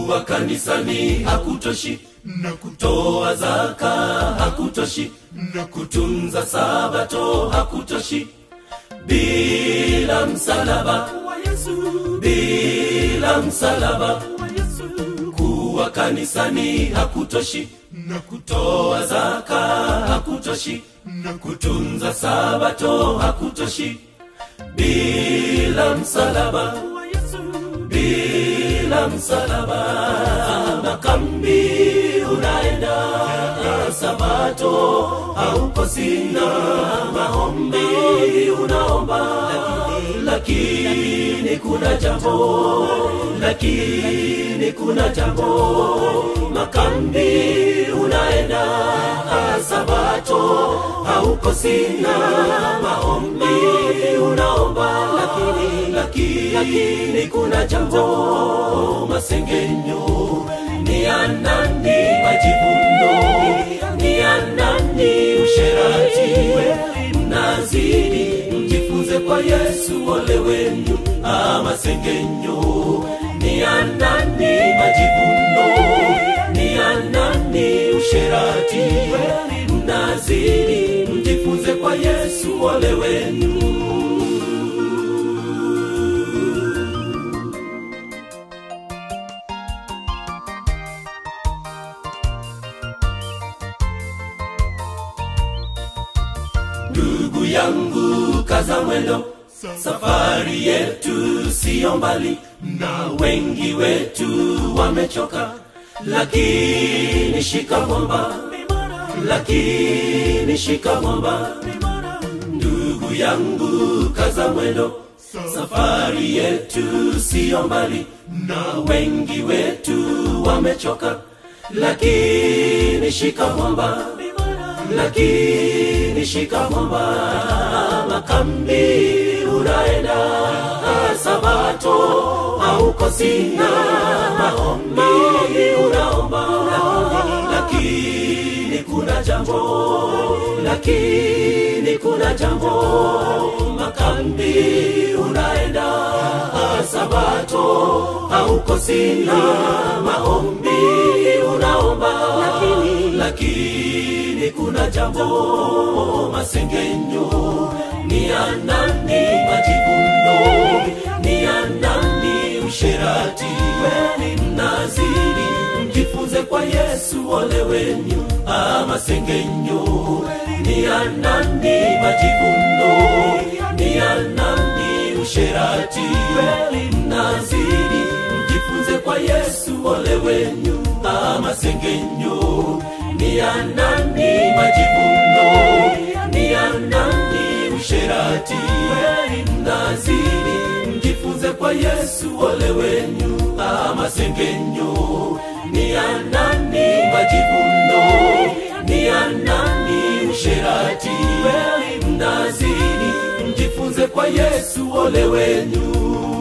kuwa kanisani hakutoshi na kutoa toa zaka hakutoshi na kutunza sabato hakutoshi bila msalaba wa Yesu bila msalaba wa Yesu kuwa kanisani hakutoshi na kutoa toa zaka hakutoshi na kutunza sabato hakutoshi bila msalaba wa Yesu bila msalaba makambi unaenda sabato haupo sina maombi unaomba lakini kuna jambo lakini kuna jambo makambi unaenda sabato hauko sina maombi unaomba lakini lakini, lakini kuna jambo masengenyo ni ya nani majivuno ni ya nani usherati mnazidi mjifunze kwa yesu ole wenu ah, masengenyo ni ya nani majivuno ni ya nani usherati mnazidi mjifunze kwa yesu ole wenu ndugu yangu kaza mwendo safari yetu siyo mbali na wengi wetu wamechoka lakini shika mwamba lakini shika mwamba ndugu yangu kaza mwendo safari yetu siyo mbali na wengi wetu wamechoka lakini shika mwamba lakini shika mwamba makambi unaenda sabato hauko sina maombi unaomba lakini kuna jambo lakini kuna jambo makambi unaenda sabato hauko sina maombi unaomba lakini, lakini kuna jambo masengenyo ni ya nani majivuno ni ya nani usherati mnazidi mjifunze kwa yesu ole wenyu ah, masengenyo ni ya nani majivuno ni ya nani usherati mnazidi mjifunze kwa yesu ole wenyu ah, masengenyo ni ya nani majivuno ni ya nani usherati mnazidi mjifunze kwa yesu ole wenyu ah, masengenyo ni ya nani majivuno ni ya nani usherati mnazidi mjifunze kwa yesu ole wenyu